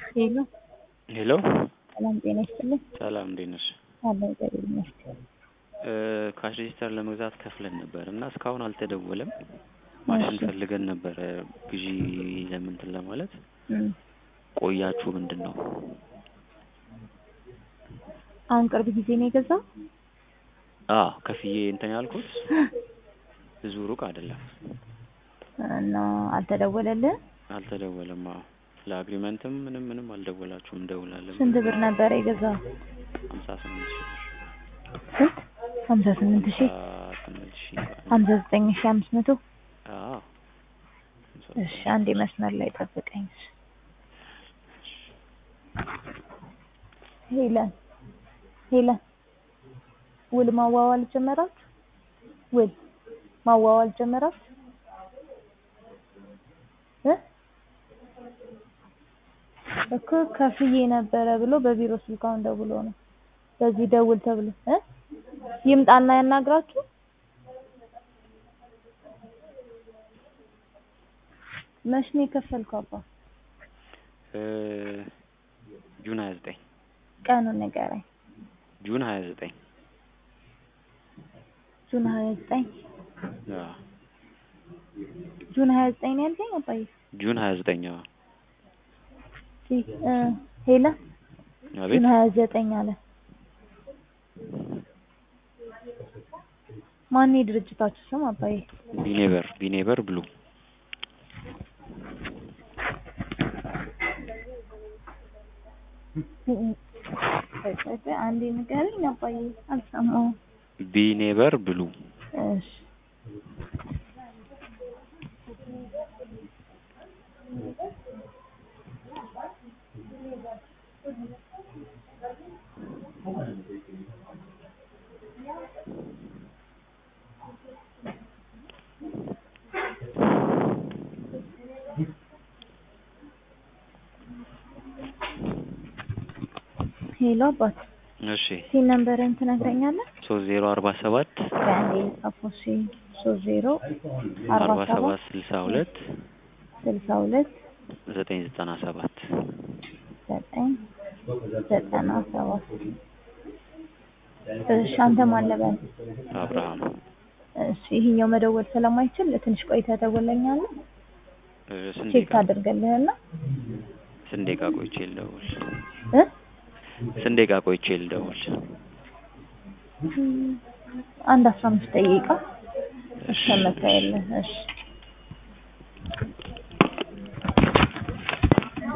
ሄሎ ሄሎ ሰላም ጤና ይስጥልኝ። ሰላም እንዴት ነሽ? አለ እግዚአብሔር ይመስገን። ካሽ ሬጂስተር ለመግዛት ከፍለን ነበር እና እስካሁን አልተደወለም። ማሽን እሺ። ፈልገን ነበረ ግዢ ለምንትን ለማለት እም፣ ቆያችሁ ምንድን ነው? አሁን ቅርብ ጊዜ ነው የገዛው? አዎ ከፍዬ እንትን ያልኩት ብዙ ሩቅ አይደለም። እና አልተደወለልህም? አልተደወለም። አዎ ለአግሪመንትም ምንም ምንም አልደወላችሁም። እንደውላለን ስንት ብር ነበረ የገዛው? ሀምሳ ስምንት ሺህ ብር ስንት? ሀምሳ ስምንት ሺህ ሀምሳ ስምንት ሺህ ሀምሳ ዘጠኝ ሺህ አምስት መቶ አዎ እሺ አንዴ መስመር ላይ ጠብቀኝ። ሄለን ሄለን ውል ማዋዋል ጀመራችሁ? ውል ማዋዋል ጀመራችሁ? እ እኮ ከፍዬ ነበረ ብሎ በቢሮ ስልክ አሁን ደውሎ ነው በዚህ ደውል ተብሎ እ ይምጣና ያናግራችሁ መች ነው የከፈልከው አባ? እ ጁን ሀያ ዘጠኝ ቀኑን ንገረኝ። ጁን ሀያ ዘጠኝ ጁን ሀያ ዘጠኝ አዎ ጁን ሀያ ዘጠኝ ነው ያልከኝ አባዬ? ጁን ሀያ ዘጠኝ አዎ ሲ- እ ሄለን አቤት ጁን ሀያ ዘጠኝ አለ። ማን የድርጅታችሁ ስም አባዬ? ቢኔበር ቢኔበር ብሉ ቆይ ቆይ ቆይ አንዴ ንገረኝ አባዬ አልሰማሁም። ቢኔበር ብሉ እሺ ሄሎ አባት እሺ ሲል ነምበርህን ትነግረኛለህ? ሶስት ዜሮ አርባ ሰባት በአንዴ ጻፎ ሲ ሶስት ዜሮ አርባ አርባ ሰባት ሰባት ስልሳ ሁለት ስልሳ ሁለት ዘጠኝ ዘጠና ሰባት ዘጠኝ ዘጠና ሰባት እሺ አንተ ማን ልበል? አብርሃም እሺ ይሄኛው መደወል ስለማይችል ትንሽ ቆይተህ ደውለኛለህ እ ስንት ቼክ ደቂቃ አድርገልህና ስንት ደቂቃ ቆይቼ ልደውል? እ ስንት ደቂቃ ቆይቼ ልደውል? አንድ አስራ አምስት ደቂቃ እስከመታየልህ እሺ